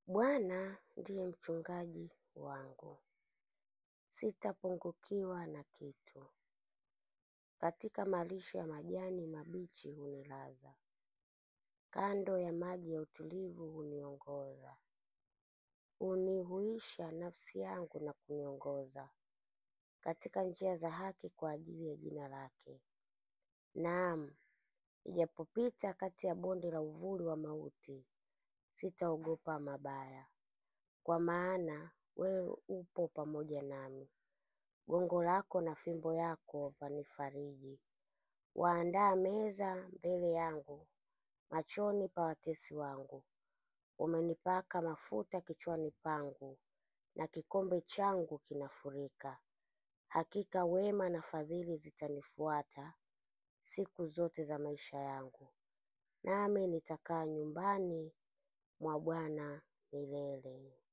Bwana ndiye mchungaji wangu, sitapungukiwa na kitu. Katika malisho ya majani mabichi hunilaza, kando ya maji ya utulivu huniongoza. Hunihuisha nafsi yangu na kuniongoza katika njia za haki kwa ajili ya jina lake. Naam, ijapopita kati ya bonde la uvuli wa mauti, sitaogopa mabaya, kwa maana wewe upo pamoja nami. Gongo lako na fimbo yako vanifariji. Waandaa meza mbele yangu machoni pa watesi wangu. Umenipaka mafuta kichwani pangu, na kikombe changu kinafurika. Hakika wema na fadhili zitanifuata siku zote za maisha yangu, nami nitakaa nyumbani mwa Bwana milele.